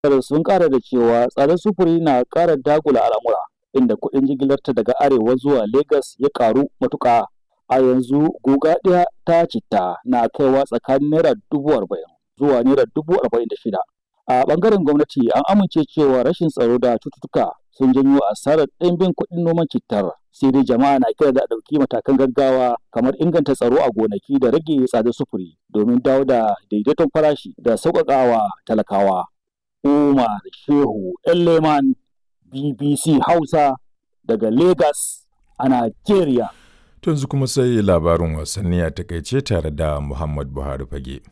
sun kara da cewa tsadar sufuri na kara dagula al'amura inda kuɗin jigilarta daga arewa zuwa Legas ya karu matuƙa. A yanzu guga ɗaya ta citta na kaiwa tsakanin naira dubu arba'in zuwa naira dubu arba'in da shida. A ɓangaren gwamnati an amince cewa rashin tsaro da cututtuka sun janyo asarar ɗimbin kuɗin noman cittar. Sai dai jama'a na kira da ɗauki matakan gaggawa kamar inganta tsaro a gonaki da rage tsadar sufuri domin dawo da daidaiton farashi da sauƙaƙawa talakawa. Umar Shehu Leman BBC Hausa daga Lagos a Najeriya. Tunzu kuma sai labarin wasanni a takaice tare da Muhammad Buhari Fage.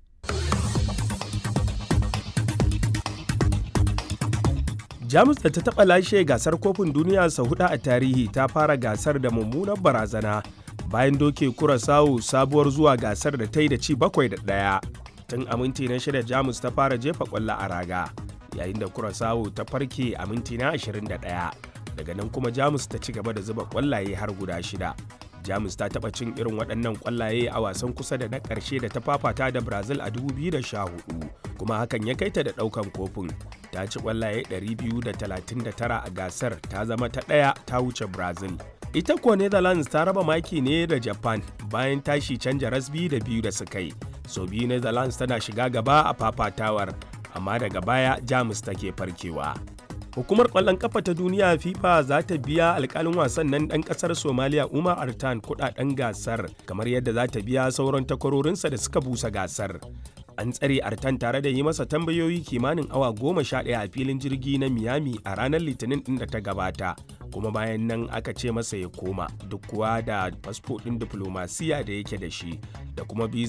Jamus da ta taɓa lashe gasar kofin duniya sau hudu a tarihi ta fara gasar da mummunar barazana bayan doke kurasawu sabuwar zuwa gasar da ta yi da ci bakwai da ɗaya. Tun a minti na shida Jamus ta fara jefa ƙwallo a raga yayin da kurasawu ta farke a minti na 21. Daga nan kuma Jamus ta ci gaba da zuba ƙwallaye har guda shida. Jamus ta taɓa cin irin waɗannan ƙwallaye a wasan kusa da na ƙarshe da ta fafata da Brazil a 2014 kuma hakan ya kai ta da ɗaukan kofin. Ta ci ƙwallaye 239 a gasar ta zama ta ɗaya ta wuce Brazil. Ita kuwa Netherlands ta raba maki ne da Japan bayan tashi canja rasbi da biyu da suka yi. Sau biyu Netherlands tana shiga gaba a fafatawar, amma daga baya Jamus take farkewa. Hukumar ƙwallon ƙafa ta duniya FIFA za ta biya alƙalin wasan nan ɗan ƙasar Somaliya Umar Artan kuɗaɗen gasar kamar yadda za ta biya sauran takwarorinsa da suka busa gasar. An tsare Artan tare da yi masa tambayoyi kimanin awa goma sha ɗaya a filin jirgi na Miami a ranar Litinin ɗin da ta gabata. Kuma bayan nan aka ce masa ya koma duk kuwa da fasfo ɗin diflomasiya da yake da shi da kuma biza